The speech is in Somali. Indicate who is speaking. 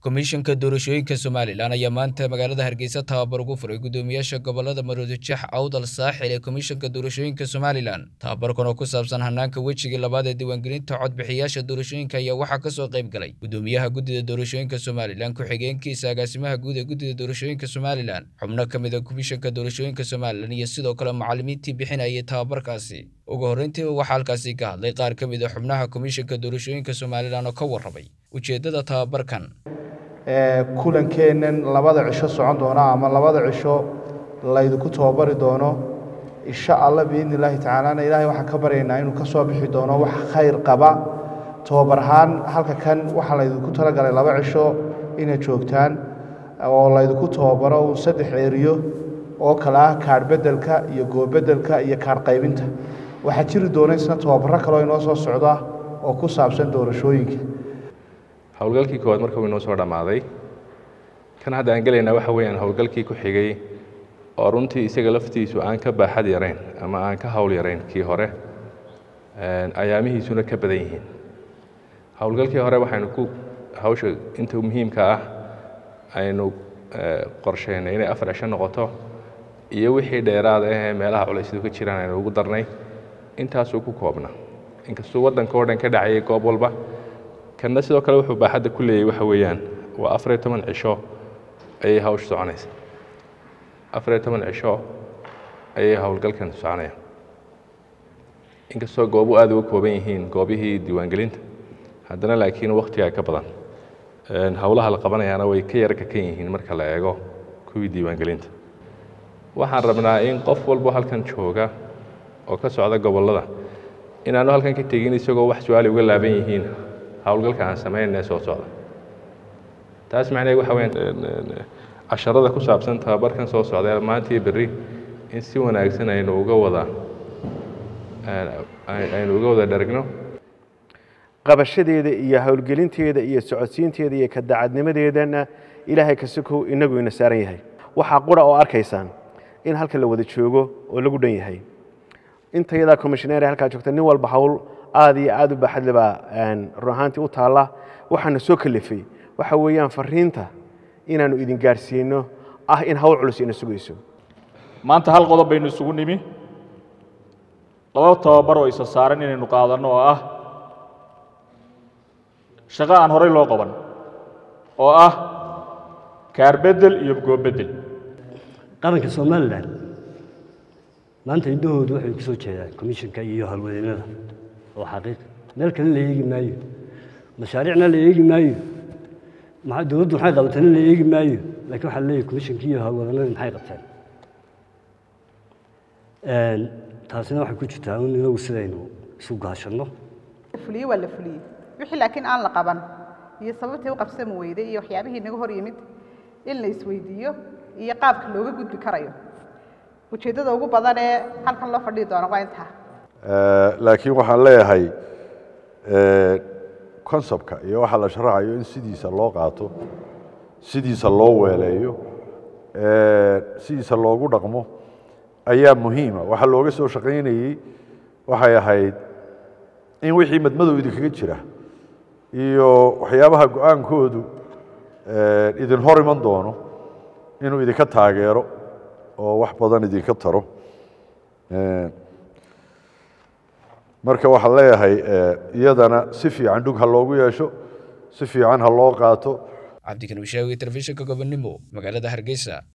Speaker 1: komishanka doorashooyinka somalilan ayaa maanta magaalada hargeysa tababar ugu furay guddoomiyaasha gobolada maroodijex awdal saaxil ee komishanka doorashooyinka somalilan tababarkan oo ku saabsan hanaanka wejigii labaad ee diiwaangelinta codbixiyaasha doorashooyinka ayaa waxaa kasoo qayb galay guddoomiyaha guddida doorashooyinka somalilan ku-xigeenkiisa agaasimaha guud ee guddida doorashooyinka somalilan xubno ka mid a komishanka doorashooyinka somalilan iyo sidoo kale macalimiintii bixinayay tababarkaasi ugu horreyntiiba waxaa halkaasi ka hadlay qaar ka mid a xubnaha komishanka doorashooyinka somalilan oo ka warramay ujeeddada tababarkan
Speaker 2: kulankeennan labada cisho socon doona ama labada cisho laydinku tababari doono insha allah biidni illaahi tacaalana ilaahay waxaan ka baryaynaa inuu ka soo bixi doono wax khayr qaba tababar ahaan halka kan waxaa laydinku talagalay laba cisho inay joogtaan oo laydinku tababaro uu saddex eriyo oo kale ah kaadh beddelka iyo goobedelka iyo kaadh qaybinta waxaa jiri doona isna tababaro kaleo inoo soo socda oo ku saabsan doorashooyinka
Speaker 3: howlgalkii koowaad marka uu inoo soo dhammaaday kan hadda aan gelaynaa waxa weeyaan howlgalkii ku xigay oo runtii isaga laftiisu aan ka baaxad yarayn ama aan ka hawl yarayn kii hore ayaamihiisuna ka badan yihiin howlgalkii hore waxaynu ku hawsha inta muhiimka ah aynu qorsheynay inay afar cisho noqoto iyo wixii dheeraad ahee meelaha culaysyadu ka jiraan aynu ugu darnay intaasuu ku koobna inkastuu waddanka oo dhan ka dhacayay goob walba kanna sidoo kale wuxuu baaxadda ku leeyahy waxa weeyaan waa afariyo toban cisho ayay hawsha soconaysa afariyo toban cisho ayay howlgalkan soconaya inkastoo goobu aad uga kooban yihiin goobihii diiwaangelinta haddana laakiin wakhtigaa ka badan howlaha la qabanayaana way ka yar kakan yihiin marka la eego kuwii diiwaangelinta waxaan rabnaa in qof walbo halkan jooga oo ka socda gobollada inaanu halkan ka tegin isagoo wax su-aali uga laaban yihiin howlgalka aan samaynay soo socda taas macnaheed waxa weyaan casharada ku saabsan tababarkan soo socda maantii berri in si wanaagsan aynu uga wada aynu uga wada dharagno
Speaker 4: qabashadeeda iyo howlgelinteeda iyo socodsiinteeda iyo kadacadnimadeedana ilaahay kasikow inagu ina saaran yahay waxaa qura oo arkaysaan in halkan la wada joogo oo lagu dhan yahay intayadaa commissioneer halkaa joogta nin walba hawl aad iyo aad u baaxadle baa run ahaantii u taalla waxaana soo kalifay waxa weeyaan fariinta inaannu idin gaarsiino ah in hawl culus ina sugayso
Speaker 5: maanta hal qodob baynu isugu nimi laba tababar oo isa saaran inaynu qaadanno oo ah shaqo aan horay loo qaban oo ah kaarbedel iyo goobeddel
Speaker 6: qaranka somalilan maanta indhahoodu waxay ku soo jeedaan commissionka iyo howlwadeennada oo xaqiiq meel kale la eegi maayo mashaariicna la eegi maayo dowladdu maxay qabatana la eegi maayo lakiin waxaa leeyahy commissionka iyo howlwadeennada maxay qabteen taasina waxay ku jirtaa in inagu sidaynu isu gaashanno
Speaker 7: fuliye waa la fuliyey wixii laakiin aan la qaban iyo sababtii u qabsami weyday iyo waxyaabihii inaga hor yimid in la isweydiiyo iyo qaabka looga gudbi karayo ujeeddada ugu badan ee halkan loo fadhihi doono waa intaa
Speaker 8: laakiin waxaan leeyahay conceptka iyo waxa la sharaxayo in sidiisa loo qaato sidiisa loo weeleeyo sidiisa loogu dhaqmo ayaa muhiima waxa looga soo shaqaynayey waxay ahayd in wixii madmadow idinkaga jira iyo waxyaabaha go-aankoodu idin hor iman doono inuu idinka taageero oo wax badan idinka taro marka waxaan leeyahay iyadana si fiican dhug ha loogu yeesho si fiican ha loo qaato
Speaker 1: cabdikan wishaawi telefishinka gobonnimo magaalada hargeysa